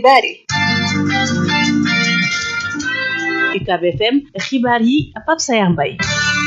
xibaar yi UCAB FM xibaar yi Pape Sayar Mbaye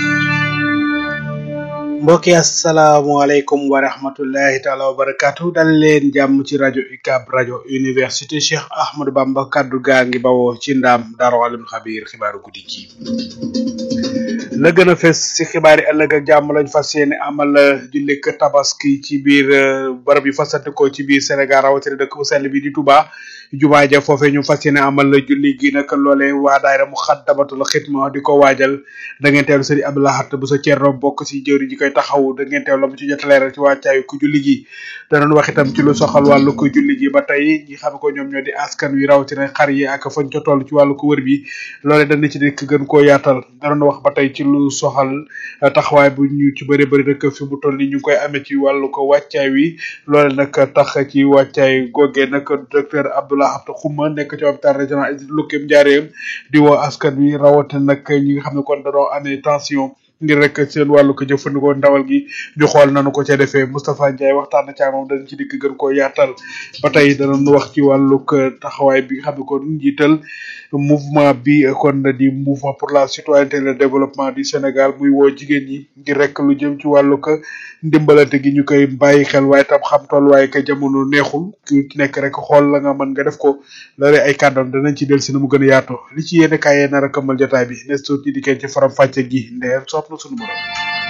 mbokki asalaamaaleykum wa rahmatullahi taala wa barakatu dal leen jàmm ci rajo UCAB rajo université Cheikh Ahmadou Bamba kaddu gaa ngi bawoo ci ndaam Daaru Alim Xabiir xibaaru guddi gi la gën a fes ci xibaar yi ëllëg ak jàmm lañ fas yéene amal jullik tabaski ci biir barab yu fasante ko ci biir Sénégal rawatina dëkk bu sell bi di Touba jumaa ja foofee ñu fas yéene amal julli gi nag loolee waa daayira mu xaddamatul xidma di ko waajal da ngeen teewlu sëriñ Abdou Lahad bu sa Cerno bokk ci jëwri ji koy taxaw da ngeen teew la mu ci jot a leeral ci wàccaayu ku julli gi danañ wax itam ci lu soxal wàllu ko julli gi ba tey ñi xam ko ñoom ñoo di askan wi rawatina xar yi ak fañ ca toll ci wàllu ko wër bi loole dana ci dikk gën koo yaatal danañ wax ba tey ci lu soxal taxawaay bu ñu ci bëri bëri rek fi mu toll ni ñu ngi koy amee ci wàllu ko wàccaay wi loole nag tax ci wàccaay googee nag docteur Abdou Lahad Xuma nekk ci hôpital régional Idrissa Lukkim Njaareem di woo askan wi rawatina nag ñi nga xam ne kon dañoo amee tension ngir rek seen wàllu ko jëfandikoo ndawal gi ñu xool nanu ko ca defee Moustapha Ndiaye waxtaan na ca moom dañ ci dikk gën koo yaatal ba tey danañu wax ci wàllu taxawaay bi nga xam ne kon njiital mouvement bi kon di mouvement pour la citoyenneté et le développement du Sénégal muy woo jigéen ñi ngir rek lu jëm ci wàllu ko ndimbalante gi ñu koy bàyyi xel waaye tam xam tool waaye ka jamono neexul ku ci nekk rek xool la nga mën nga def ko loolu ay kàddoom danañ ci del si na mu gën a yaatoo li ci yéene kaay yee nar a këmmal jotaay bi nes tuut ñi dikkee ci faram fàcce gi ndeer sopp na sunu borom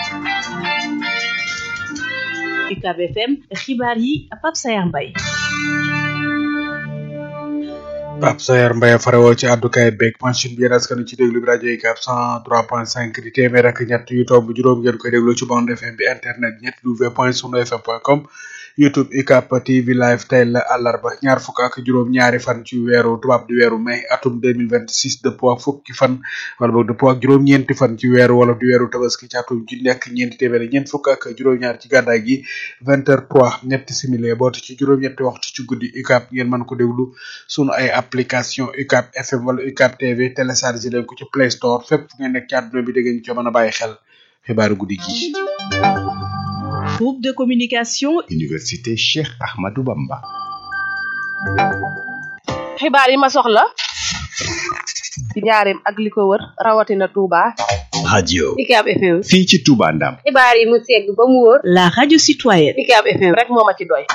UCAB FM xibaar yi Pape Sayar Mbaye Pape Sayar Mbaye farewoo ci àddukaay beeg machine bi yéen askan ci déglu bi rajo UCAB cent trois point cinq di téeméer ak ñett yu tomb juróom ngeen koy déglu ci bande FM bi internet ñett w point sunu fm point com youtube UCAB TV live tey la àllarba ñaar fukk ak juróom ñaari fan ci weeru tubaab di weeru mai atum deux mille vingt six dëppoo ak fukki fan wala boog dëppoo ak juróom ñeenti fan ci weeru wala di weeru tabaski ci atum ji nekk ñeenti téeméer ñeent fukk ak juróom ñaar ci gàddaay gi vingt heures trois ñetti simili boote ci juróom ñetti waxtu ci guddi UCAB ngeen mën ko déglu sunu ay application UCAB FM wala UCAB TV téléchargé leen ko ci Play Store fépp fu ngeen nekk ci àdduna bi da ngeen ci mën a bàyyi xel xibaaru guddi gi groupe de communication Université Cheikh Ahmadou Bamba xibaar yi ma soxla ci njaareem ak li ko wër rawatina Touba radio UCAB FM fii ci Touba Ndam xibaar yi mu segg ba mu wóor la radio citoyenne UCAB FM rek moo ma ci doy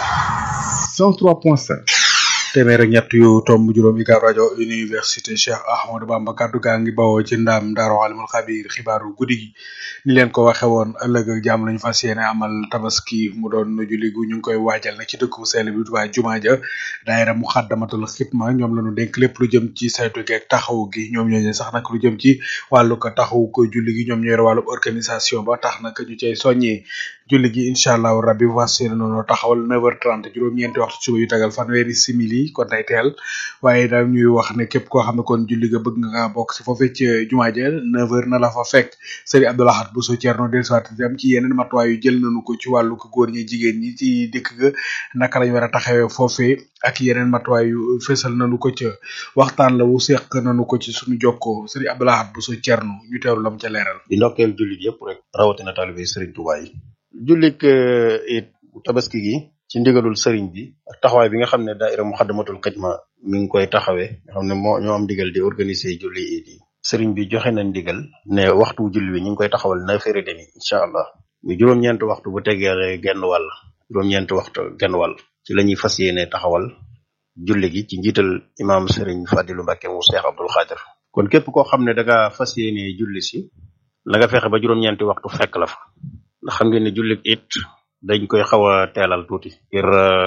103.5 téeméer ak ñett yu tomb juróom UCAB rajo université Cheikh Ahmadou Bamba kaddu gaa ngi bawoo ci ndam Daaru Alimul Xabiir xibaaru guddi gi ni leen ko waxe woon ëllëg ak jàmm lañu fas yéene amal tabaski mu doon julli gu ñu ngi koy waajal nag ci dëkk bu sell bi Tuubaa jumaa ja daayira mu xaddamatul xidma ñoom lañu dénk lépp lu jëm ci saytu gi ak taxaw gi ñoom ñooñu sax nag lu jëm ci wàllu ko taxaw ko julli gi ñoom ñooy wàllu organisation ba tax nag ñu cay soññee julli gi incha allahu rabbi fas yéene noonu taxawal 9h30 juróom-ñeenti waxtu suba yu tagal fanweeri simili kon day teel waaye daal ñuy wax ne képp koo xam ne kon julli ga bëgg nga bokk si foofee ci jumaa ja 9h na la fa fekk Serigne Abdou Lahad Bousso Thierno dellusiwaat dem ci yeneen matuwaay yu jël nañu ko ci wàllu ko góor ñi jigéen ñi ci dëkk ga naka lañ war a taxawee foofee ak yeneen matuwaay yu fésal nañu ko ca waxtaan la wu seq nañu ko ci suñu jokkoo Serigne Abdou Lahad Bousso Thierno ñu teewlu lam ca leeral. di ndokkeel jullit yëpp rek rawatina taalibe Serigne Touba yi. jullik it tabaski gi ci ndigalul sëriñ bi ak taxawaay bi nga xam ne daaira muxaddamatul xidma mi ngi koy taxawee nga xam ne moo ñoo am ndigal di organiser julli it yi sëriñ bi joxe na ndigal ne waxtu julli bi ñu ngi koy taxawal neuf heures et demi incha allah mu juróom-ñeenti waxtu bu tegee genn wàll juróom-ñeenti waxtu genn wàll ci la ñuy fas yéene taxawal julli gi ci njiital imaam sëriñ Fadilu Mbàkke mu Cheikh Abdul Xaadir kon képp koo xam ne da nga fas yéene julli si la nga fexe ba juróom-ñeenti waxtu fekk la fa ndax xam ngeen ne julli it dañ koy xaw a teelal tuuti ngir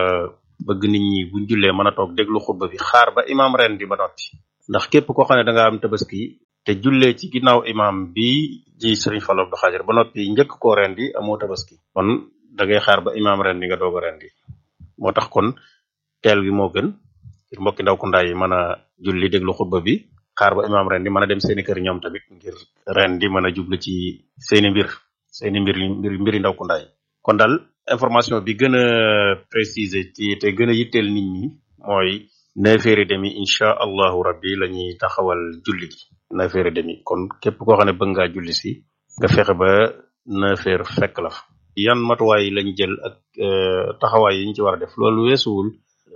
bëgg nit ñi buñ jullee mën a toog déglu xutba bi xaar ba imaam ren di ba noppi ndax képp koo xam ne da nga am tabaski te jullee ci ginnaaw imaam bi ji sëriñ Fallu Abdu Xaadir ba noppi njëkk koo ren di amoo tabaski kon da ngay xaar ba imaam ren di nga doog a ren di moo tax kon teel gi moo gën ngir mbokki ndaw ku ndaay yi mën a julli déglu xutba bi xaar ba imaam ren di mën a dem seeni kër ñoom tamit ngir ren di mën a jublu ci seeni mbir seeni mbir mbir mbiri ndaw ku ndaay kon daal information bi gën a préciser ci te gën a yitteel nit ñi mooy neuf heures et demi incha allahu rabbi la ñuy taxawal julli gi neuf heures et demi kon képp koo xam ne bëgg ngaa julli si nga fexe ba neuf heures fekk la fa yan matuwaay lañ jël ak taxawaay yi ñu ci war a def loolu weesuwul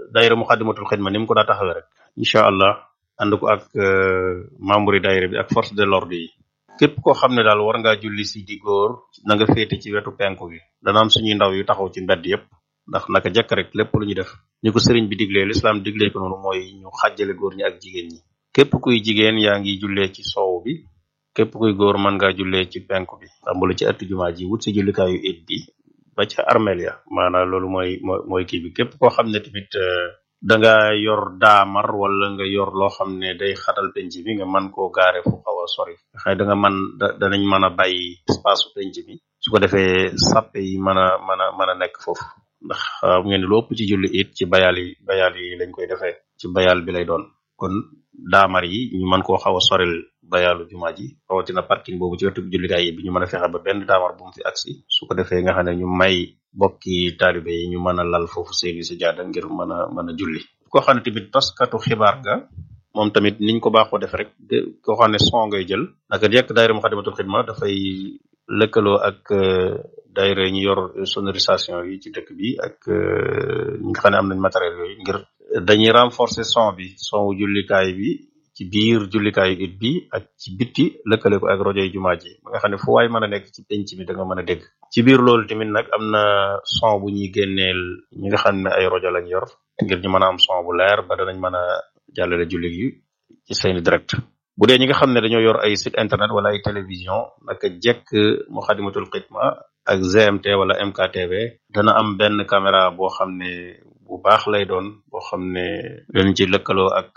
daayira Muxaddamatul Xidma ni mu ko daa taxawee rek incha allah ànd ko ak membre yi daayira bi ak force de l'ordre yi képp koo xam ne daal war ngaa julli si di góor na nga féete ci wetu penku gi dana am suñuy ndaw yu taxaw ci mbedd yépp ndax naka jekk rek lépp lu ñu def ni ko sëriñ bi diglee lislaam diglee ko noonu mooy ñu xàjjale góor ñi ak jigéen ñi képp kuy jigéen yaa ngi jullee ci soow bi képp kuy góor mën ngaa jullee ci penku bi tàmbali ci ëtt jumaa ji wut si jullikaayu it bi ba ca armeel ya maanaam loolu mooy mooy mooy kii bi képp koo xam ne tamit da nga yor daamar wala nga yor loo xam ne day xatal penc bi nga mën koo gaare fu xaw a sori xëy da nga mën da danañ mën a bàyyi espace su penc bi su ko defee sàppe yi mën a mën a mën a nekk foofu ndax xam ngeen ne lu ëpp ci julli it ci bayal yi bayal yi lañ koy defee ci bayal bi lay doon kon daamar yi ñu mën koo xaw a soril bayalu jumaa ji rawatina parking boobu ci wetu jullikaay yi bi ñu mën a fexe ba benn daamar bu mu fi agsi su ko defee nga xam ne ñu may bokki taalibe yi ñu mën a lal foofu seeni si jaada ngir mën a mën a julli koo xam ne tamit taskatu xibaar nga moom tamit niñ ko baaxoo def rek de koo xam ne son ngay jël naka jekk daayira Muxaddamatul Xidma dafay lëkkaloo ak daayira ñu yor sonorisation yi ci dëkk bi ak ñi nga xam ne am nañ matériel yooyu ngir dañuy renforcer son bi son wu jullikaay bi ci biir jullikaayu it bi ak ci bitti lëkkale ko ak rajo yi jumaa ji ba nga xam ne fu waay mën a nekk ci penc mi da nga mën a dégg ci biir loolu tamit nag am na son bu ñuy génneel ñi nga xam ne ay rajo lañ yor ngir ñu mën a am son bu leer ba danañ mën a jàllale julli gi ci seeni direct bu dee ñi nga xam ne dañoo yor ay site internet wala ay télévision naka jekk Muxaddamatul Xidma ak GMT wala MKTV dana am benn caméra boo xam ne bu baax lay doon boo xam ne dañ ci lëkkaloo ak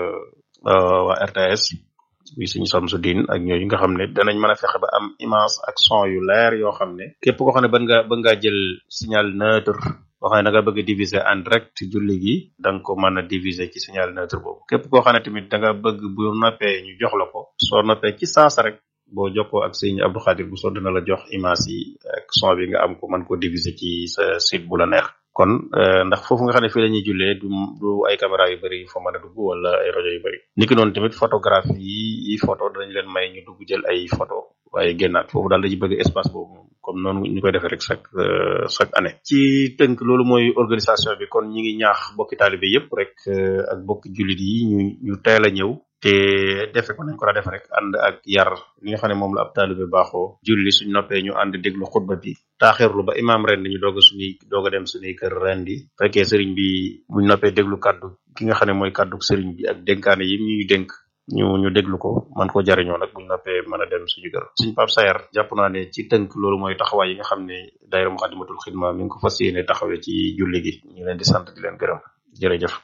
waa RTS bi suñu Samsudin ak ñooñu nga xam ne danañ mën a fexe ba am image ak son yu leer yoo xam ne képp koo xam ne bëgg nga bëgg ngaa jël signal neutre boo xam ne da nga bëgg a diviser en direct julli gi da nga ko mën a diviser ci signal neutre boobu képp koo xam ne tamit da nga bëgg bu noppee ñu jox la ko soo noppee ci saasa rek boo jokkoo ak sëñ Abdou Khadir bu soo dina la jox image yi ak son bi nga am ko mën ko diviser ci sa site bu la neex kon ndax foofu nga xam ne fii la ñuy jullee du du ay caméra yu bëri fa mën a dugg wala ay rajo yu bëri niki noonu tamit photographie yi yi photo danañ leen may ñu dugg jël ay photo waaye génnaat foofu daal dañuy bëgg espace boobu comme noonu ñu koy defee rek chaque chaque année ci tënk loolu mooy organisation bi kon ñi ngi ñaax bokki taalibe yépp rek ak bokki jullit yi ñu ñu teel a ñëw te defe ko nañ ko daa def rek ànd ak yar li nga xam ne moom la ab taalibe baaxoo julli suñ noppee ñu ànd déglu xutba bi taaxirlu ba imaam ren ñu doog a suñuy doog a dem suñuy kër ren di fekkee sëriñ bi buñ noppee déglu kàddu ki nga xam ne mooy kàddu sëriñ bi ak dénkaane yi ñuy dénk ñu ñu déglu ko man ko jariñoo nag buñ noppee mën a dem suñu kër suñ Pape Sayer jàpp naa ne ci tënk loolu mooy taxawaay yi nga xam ne daayira Muxaddamatul Xidma mi ngi ko fas yéene taxawee ci julli gi ñu leen di sant di leen gërëm jërëjëf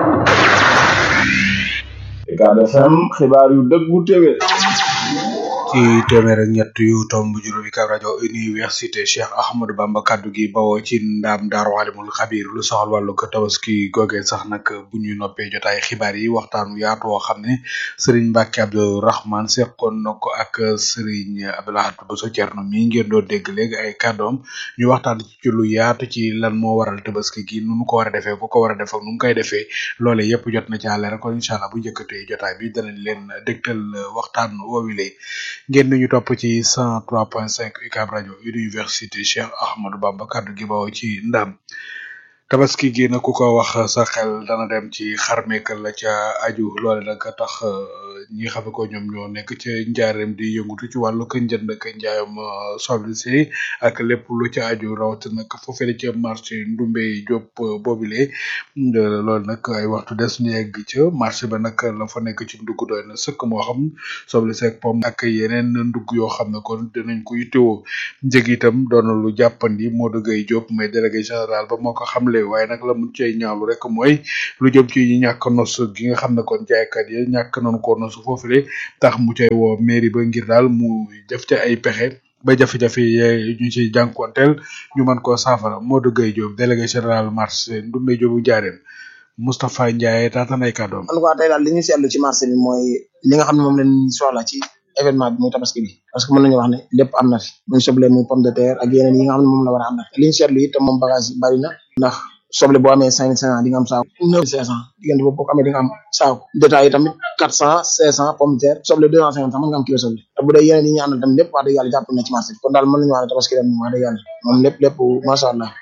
Ucab FM xibaar yu dëggu téwé ci téeméer ak ñett yu tomb juróomi Ucab rajo université Cheikh Ahmadou Bamba kaddu gi bawoo ci ndaam daaru alimul xabir lu soxal wàllu ko tabaski goge sax nag bu ñu noppee jotaay xibaar yi waxtaan yaatu woo xam ne Serigne Mbacke Abdou Rahman seqoon na ko ak Serigne Abdoulahat Bousso Thierno mi ngeen doon dégg léegi ay kàddoom ñu waxtaan ci lu yaatu ci lan moo waral tabaski gi nu mu ko war a defee ku ko war a def ak nu mu koy defee loole yëpp jot na ci àll rek kon incha allah bu njëkkatee jotaay bi danañ leen dégtal waxtaan woowile ngeen ñu topp ci 103.5 UCAB rajo université Cheikh Ahmadou Bamba kaddu gi bawoo ci ndam tabaski gi nag ku ko wax sa xel dana dem ci xarmeekal la ca aju loole nag tax ñi nga xam ne ko ñoom ñoo nekk ca njaareem di yëngutu ci wàllu kën jënd ak njaayam soble si ak lépp lu ca aju rawat nag foofee ca marché Ndumbe Diop boobile loolu nag ay waxtu des ñu yegg ca marché ba nag la fa nekk ci ndugg doy na sëkk moo xam soble si ak pom ak yeneen ndugg yoo xam ne kon dinañ ko yittewoo njëg itam doon na lu jàppandi Modou Gueye Diop mais délégué général ba moo ko xamle waaye nag la mu cay ñaawlu rek mooy lu jëm ci ñàkk nos gi nga xam ne kon jaaykat yi ñàkk nañu ko nos foofule tax mu cay woo mairie ba ngir daal mu def ca ay pexe ba jafe-jafe yi ñu ci jànkuwanteel ñu mën koo saafara Modou Gueye Diop délégué général marché Ndoumbé Diop bu Njaareem Moustapha Ndiaye taataan ay kàddoom. en tout cas tey daal li ñu seetlu ci marché bi mooy li nga xam ne moom lañ soxla ci événement bi muy tabaski bi parce que mën nañu wax ne lépp am na fi muy soble muy pomme de terre ak yeneen yi nga xam ne moom la war a am na li ñu seetlu it moom bagage yi bari na ndax soble boo amee cinq mille cinq cent di nga am saako neuf mille cinq cent diggante boobu boo ko amee di nga am saako détail yi tamit quatre cent cinq cent pomme de terre soble deux cent cinquante sax mën nga am kilo soble te bu dee yeneen yi ñu àndal tamit lépp wax dëgg yàlla jàpp na ci marché bi kon daal mën nañu wax ne tabaski ren moom wax dëgg yàlla moom lépp lépp macha allah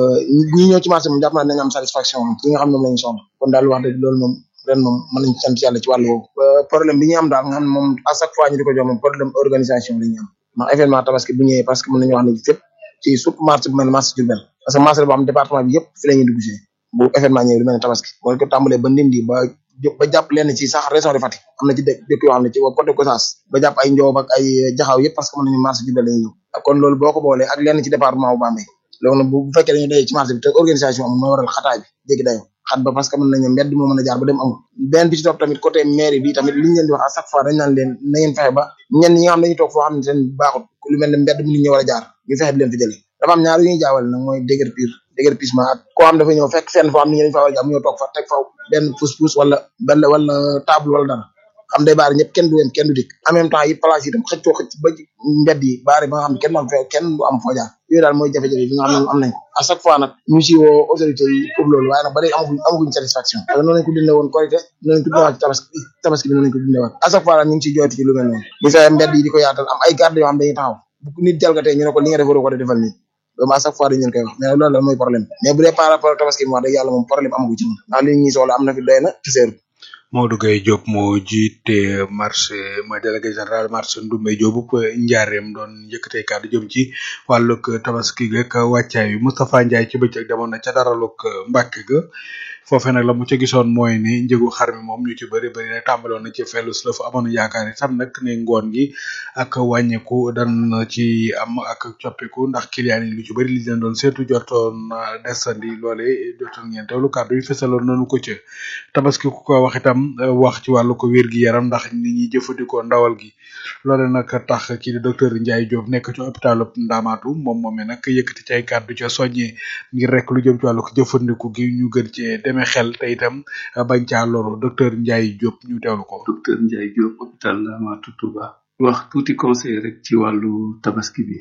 ñi ñëw ci marché moom jàpp naa nañu am satisfaction moom ci nga xam ne moom la ñu soxla kon daal wax dëgg loolu moom ren moom mën nañu sant yàlla ci wàllu woowu problème bi ñu am daal nga xam ne moom à chaque fois ñu di ko jox moom problème organisation la ñu am ndax événement tabaski bu ñëwee parce que mën nañu wax ne fépp ci surtout marché bu mel ne marché Diourbel parce que marché boo xam département bi yëpp fi la ñuy dugg see bu événement ñëwee lu mel ne tabaski boo ko tàmbalee ba Ndindi ba ba jàpp lenn ci sax région de Fatick am na ci dëkk dëkk yoo xam ne ci côté Gossas ba jàpp ay Ndiob ak ay Jaxaw yëpp parce que mën nañu marché Diourbel la ñuy ñëw kon loolu boo ko boolee ak lenn ci département bu Bambey loolu nag bu fekkee dañu dajee ci marché bi te organisation amul mooy waral xataay bi jéggi dayoo xat ba parce que mën nañu mbedd moo mën a jaar ba dem amul benn bi ci topp tamit côté mairie bi tamit li ñu leen di wax à chaque fois dañ naan leen na ngeen fexe ba ñenn ñi nga xam dañuy toog foo xam ne seen baaxut lu mel ne mbedd mu nit ñi war a jaar ñu fexe di leen fi jëlee dafa am ñaar yu ñuy jaawale nag mooy déguerpir déguerpissement ak koo xam dafa ñëw fekk fenn foo xam ne ñi dañ fa war a jaar mu ñëw toog fa teg fa benn pousse-pousse wala benn wala table wala dara xam day baari ñëpp kenn du yem kenn du dikk en même temps it place yi tam xëccoo xëcc ba mbedd yi baari ba nga xam ne kenn du am fee kenn du am foo jaar yooyu daal mooy jafe-jafe bi nga xam ne am nañ ko à chaque fois nag ñu si woo autorités yi pour loolu waaye nag ba léegi amaguñ amaguñ satisfaction parce que noonu lañ ko dundee woon korité noonu lañ ko dundee waat ci tabaski tabaski bi noonu lañ ko dundee waat à chaque fois nag ñu ngi ciy jooti ci lu mel noonu bu fekkee mbedd yi di ko yaatal am ay garde yoo xam dañuy taxaw bu nit jalgatee ñu ne ko li nga def waroo ko defal nii loolu à chaque fois dañu leen koy wax mais loolu la mooy problème mais bu dee par rapport ak tabaski bi wax dëgg yàlla moom problème amagu ci moom ndax li ñuy soxla am na fi doy na ci seeru Modou Gueye Diop moo jiite marché mooy délégué général marché Ndoumbé Diop bu njaareem doon yëkkatee kàddu jëm ci wàllug tabaski geeg wàccaay wi Moustapha Ndiaye ci bëccëg demoon na ca daralug Mbàkke ga foofee nag la mu ca gisoon mooy ni njëgu xar mi moom ñu ci bëri bëri nag tàmbaloon na ci fellus la fa amoon yaakaar itam nag ne ngoon gi ak wàññeeku dan ci am ak coppiku ndax client yi lu ci bëri li leen doon seetu jotoon desandi loole jotoon ngeen teewlu kàddu yi fesaloon nañu ko ca tabaski ku ko wax itam wax ci wàllu ko wér gi yaram ndax nit ñi jëfandikoo ndawal gi loole nag tax kii di docteur Ndiaye Diop nekk ci hôpital Ndamaatu moom moomee nag yëkkati ci ay kàddu ca soññee ngir rek lu jëm ci wàllu ko jëfandiku gi ñu gën cee demee xel te itam bañ caa loru docteur Ndiaye Diop ñu teewlu ko. docteur Ndiaye Diop hôpital Ndamatou Touba. wax tuuti conseil rek ci wàllu tabaski bi.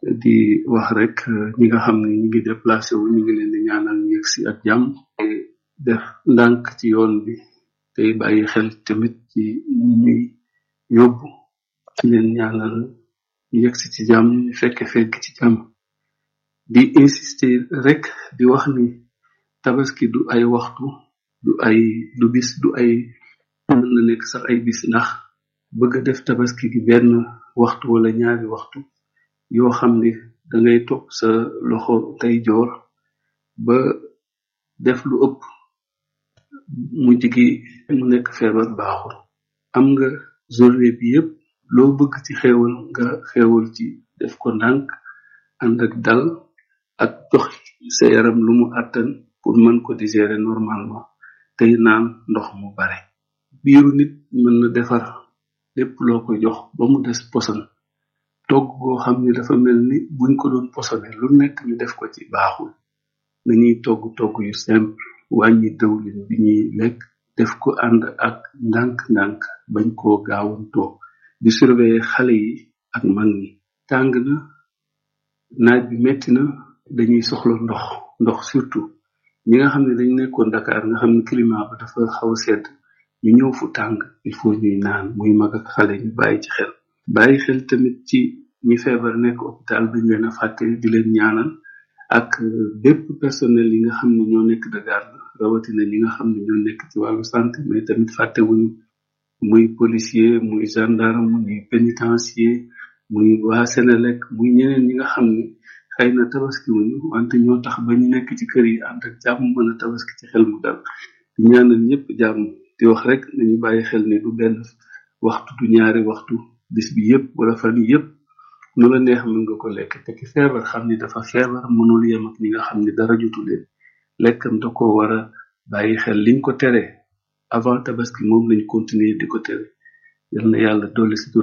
di wax rek ñi nga xam ne ñu ngi déplacé wu ñu ngi leen di ñaanal ñu yegg si ak jàmm. def ndànk ci yoon bi tey bàyyi xel tamit ci ñi ñuy yóbbu ci leen ñaanal ñu yegg si ci jàmm ñu fekke fekk ci jàmm. di insister rek di wax ni. tabaski du ay waxtu du ay du bis du ay mën na nekk sax ay bis ndax bëgg a def tabaski gi benn waxtu wala ñaari waxtu yoo xam ni dangay topp sa loxo tey joor ba def lu ëpp mujj gi mu nekk feebar baaxul am nga journée bi yépp loo bëgg ci xéewal nga xéewal ci def ko ndànk ànd ak dal ak jox sa yaram lu mu àttan pour mën ko digérer normalement tey naan ndox mu bare biiru nit mën na defar lépp loo ko jox ba mu des poson togg goo xam ni dafa mel ni buñ ko doon posone lu nekk ñu def ko ci baaxul nañuy togg togg yu simple wàññi dëwlin bi ñuy lekk def ko ànd ak ndànk-ndànk bañ koo gaawantoo di surveiller xale yi ak mag ñi tàng na naaj bi metti na dañuy soxla ndox ndox surtout ñi nga xam ne dañ nekkoon Dakar nga xam ne climat ba dafa xaw a sedd ñu ñëw fu tàng il faut ñuy naan muy mag ak xale ñu bàyyi ci xel bàyyi xel tamit ci ñi feebar nekk hôpital bañ leen a fàtte di leen ñaanal ak bépp personnel yi nga xam ne ñoo nekk de garde rawatina ñi nga xam ne ñoo nekk ci wàllu santé mais tamit fàtte wuñu muy policier muy gendarme muy pénitencier muy waa Sénélec muy ñeneen ñi nga xam ne xëy na tabaski wuñu wante ñoo tax ba ñu nekk ci kër yi ànd ak jàmm mën a tabaski ci xel mu dal di ñaanal ñëpp jàmm di wax rek nañu bàyyi xel ni du benn waxtu du ñaari waxtu bis bi yëpp wala fan yi yëpp nu la neex mën nga ko lekk te ki feebar xam ni dafa feebar mënul yem ak ñi nga xam ni dara jotu leen lekkam da ko war a bàyyi xel liñ ko tere avant tabaski moom lañ continuer di ko tere yal na yàlla dolli si